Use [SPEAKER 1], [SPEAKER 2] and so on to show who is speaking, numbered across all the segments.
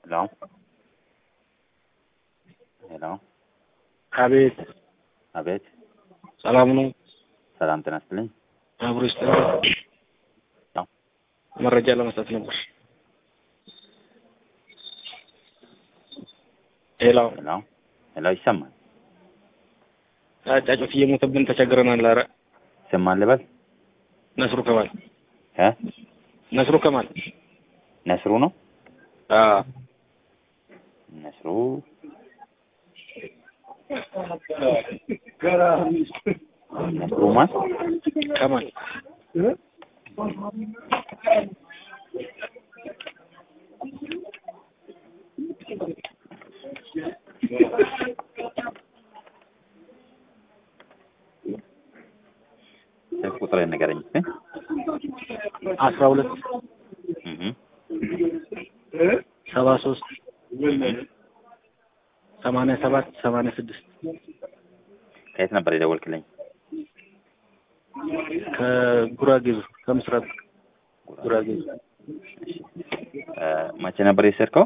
[SPEAKER 1] ሄሎ ሄሎ
[SPEAKER 2] አቤት
[SPEAKER 1] አቤት
[SPEAKER 2] ሰላም ነው።
[SPEAKER 1] ሰላም ጤና ይስጥልኝ።
[SPEAKER 2] አብሮ ይስጥ
[SPEAKER 1] አዎ።
[SPEAKER 2] መረጃ ለመስጠት ነበር። ሄሎ
[SPEAKER 1] ሄሎ ሄሎ ይሰማል
[SPEAKER 2] ጫጩት እየሞተብን ተቸግረናል። ኧረ
[SPEAKER 1] ይሰማል ልበል
[SPEAKER 2] ነስሩ ከማል
[SPEAKER 1] እ
[SPEAKER 2] ነስሩ ከማል
[SPEAKER 1] ነስሩ ነው
[SPEAKER 2] አዎ
[SPEAKER 1] ነስሩ ነስሩ ማን
[SPEAKER 2] ከማል
[SPEAKER 1] ስልክ ቁጥር ንገረኝ እስኪ
[SPEAKER 2] አስራ ሁለት
[SPEAKER 1] እህ
[SPEAKER 2] ሰባ ሶስት ሰማንያ ሰባት ሰማንያ ስድስት
[SPEAKER 1] ከየት ነበር የደወልክልኝ?
[SPEAKER 2] ከጉራጌ ከምስራቅ ጉራጌ
[SPEAKER 1] እ መቼ ነበር የሰርከው?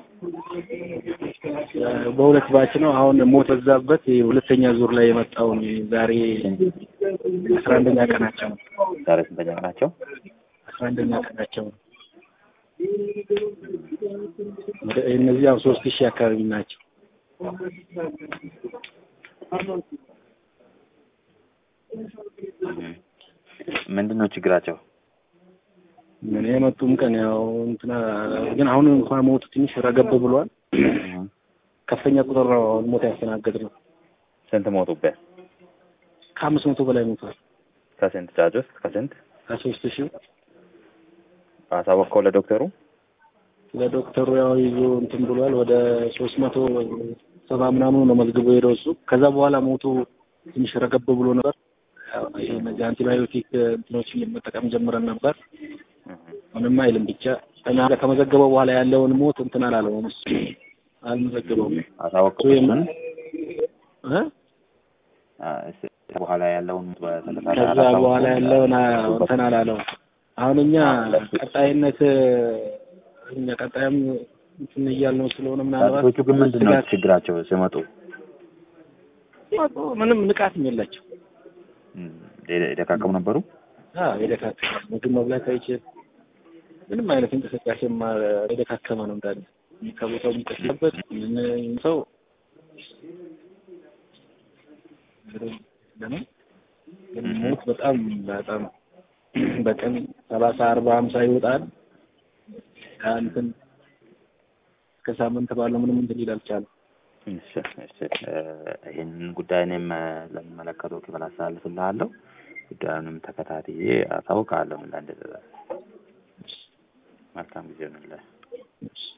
[SPEAKER 2] በሁለት ባች ነው። አሁን ሞት በዛበት የሁለተኛ ዙር ላይ የመጣውን ዛሬ አስራ አንደኛ ቀናቸው ነው።
[SPEAKER 1] ዛሬ ስንተኛ ቀናቸው?
[SPEAKER 2] አስራ አንደኛ ቀናቸው ነው። ወደ እነዚህ ያው ሶስት ሺህ አካባቢ ናቸው።
[SPEAKER 1] እህ ምንድን ነው ችግራቸው?
[SPEAKER 2] ምን የመጡም ቀን ያው እንትና ግን አሁን እንኳን ሞቱ ትንሽ ረገብ ብሏል።
[SPEAKER 1] እህ
[SPEAKER 2] ከፍተኛ ቁጥር ነው አሁን ሞት ያስተናገድ ነው።
[SPEAKER 1] ስንት ሞቱበት?
[SPEAKER 2] ከአምስት መቶ በላይ ሞቷል።
[SPEAKER 1] ከስንት ጫጩት? ከስንት
[SPEAKER 2] ከሶስት ሺህ
[SPEAKER 1] አሳወቅከው ለዶክተሩ?
[SPEAKER 2] ለዶክተሩ ያው ይዞ እንትን ብሏል። ወደ ሶስት መቶ ሰባ ምናምኑ ነው መዝግቦ ሄደው እሱ ከዛ በኋላ ሞቱ ትንሽ ረገብ ብሎ ነበር። ያው ይሄ እነዚህ አንቲባዮቲክ እንትኖችን መጠቀም ጀምረን ነበር።
[SPEAKER 1] እህ
[SPEAKER 2] ምንም አይልም ብቻ እኛ ጋር ከመዘገበው በኋላ ያለውን ሞት እንትን አላለውም እሱ አልመዘገበውም።
[SPEAKER 1] አሳወቅከው
[SPEAKER 2] ወይም-
[SPEAKER 1] እሱን?
[SPEAKER 2] እ
[SPEAKER 1] አ እስ በኋላ ያለውን በተከታታይ
[SPEAKER 2] ከዛ
[SPEAKER 1] አላሳወቅከውም?
[SPEAKER 2] በኋላ ያለውን አ- እንትን አላለው። አሁን እኛ ቀጣይነት እኛ ቀጣይም እንትን እያልነው ስለሆነ ምናልባት
[SPEAKER 1] ጫጩቶቹ ግን ምንድን ነው
[SPEAKER 2] ስጋት-
[SPEAKER 1] ችግራቸው ሲመጡ?
[SPEAKER 2] ሲመጡ ምንም ንቃትም የላቸው።
[SPEAKER 1] እም የደ- የደካከሙ ነበሩ?
[SPEAKER 2] አዎ የደካከመ ምግብ መብላት አይችል ምንም አይነት እንቅስቃሴ የደካከመ ነው እንዳለ ከቦታው የሚቀስበት ሰው ለምን ግን ሞት በጣም በጣም በቀን ሰላሳ አርባ ሀምሳ ይወጣል። እንትን እስከ ሳምንት ባለው ምንም እንትን ሊል አልቻለም።
[SPEAKER 1] እሺ እሺ እ ይህንን ጉዳይ እኔም እ ለሚመለከተው ክፍል አሳልፍልሃለሁ። ጉዳዩንም ተከታትዬ አሳውቅሃለሁ ምን ላይ እንደደረሰ። መልካም ጊዜ ይሁንልህ።